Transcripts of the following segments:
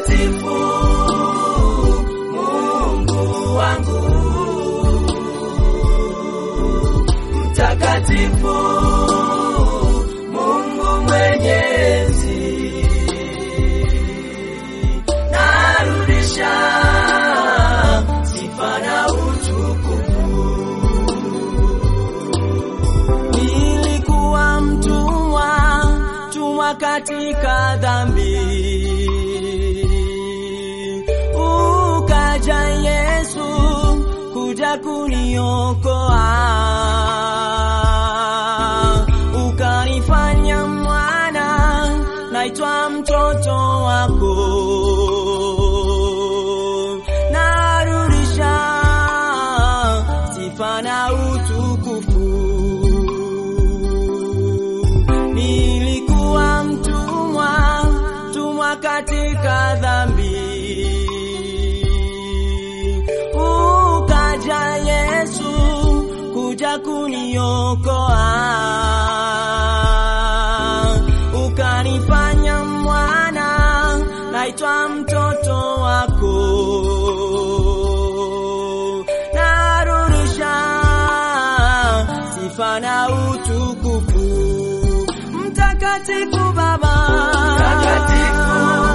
mtakatifu, Mungu wangu mtakatifu, Mungu mwenyezi, narudisha sifa na utukufu. Nilikuwa mtumwa, tumwa katika dhambi. Ukaja Yesu kuja kuniokoa, ukanifanya mwana, naitwa mtoto wako. Narudisha sifa na utukufu. Nilikuwa mtumwa, tumwa katika dhambi. Ukaja Yesu kuja kuniokoa, ukanifanya mwana, naitwa mtoto wako. Narudisha sifa na utukufu mtakatifu Baba, Mtakatifu,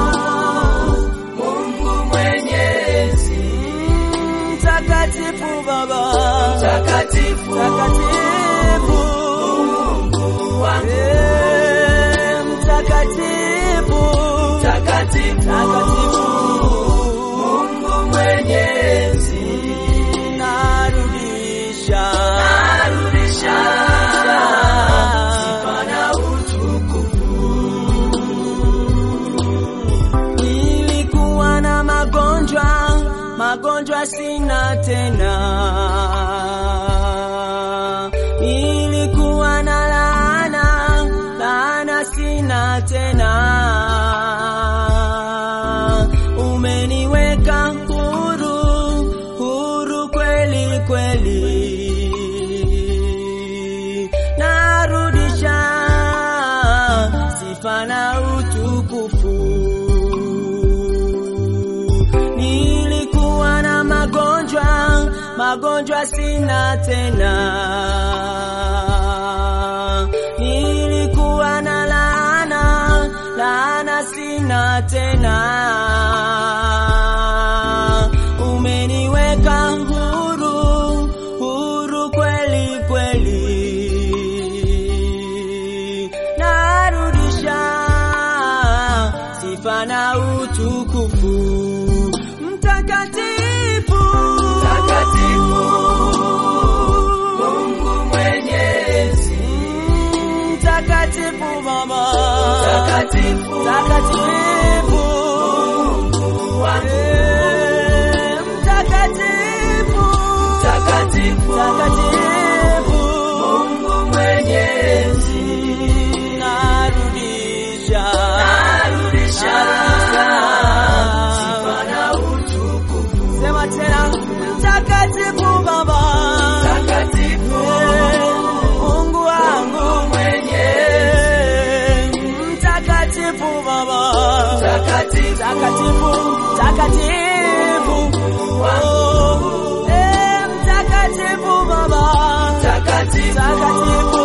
Mungu mwenyezi, mtakatifu Baba, mtakatifu, mtakatifu Mungu wangu Eh, mtakatifu mtakatifu, mtakatifu Mungu mwenyezi, narudisha narudisha sifa na utukufu. Nilikuwa na magonjwa, magonjwa sina tena. Nilikuwa na laana, laana sina tena. Umeniweka huru, huru kweli kweli. Narudisha sifa na utukufu. Nilikuwa na magonjwa, magonjwa sina tena. Nilikuwa na laana, laana sina tena. Umeniweka huru, huru kweli kweli. Narudisha sifa na utukufu mtakatifu Mtakatifu, Mungu mwenyezi, mtakatifu Baba mtakatifu, mtakatifu Mungu wangu Eh, mtakatifu mtakatifu, mtakatifu Mungu mwenyezi, narudisha narudisha sifa na utukufu. sema tena mtakatifu Baba Mtakatifu, Mungu wangu mwenyezi, mtakatifu Baba mtakatifu, mtakatifu mtakatifu wangu Oh, eh, mtakatifu Baba mtakatifu, mtakatifu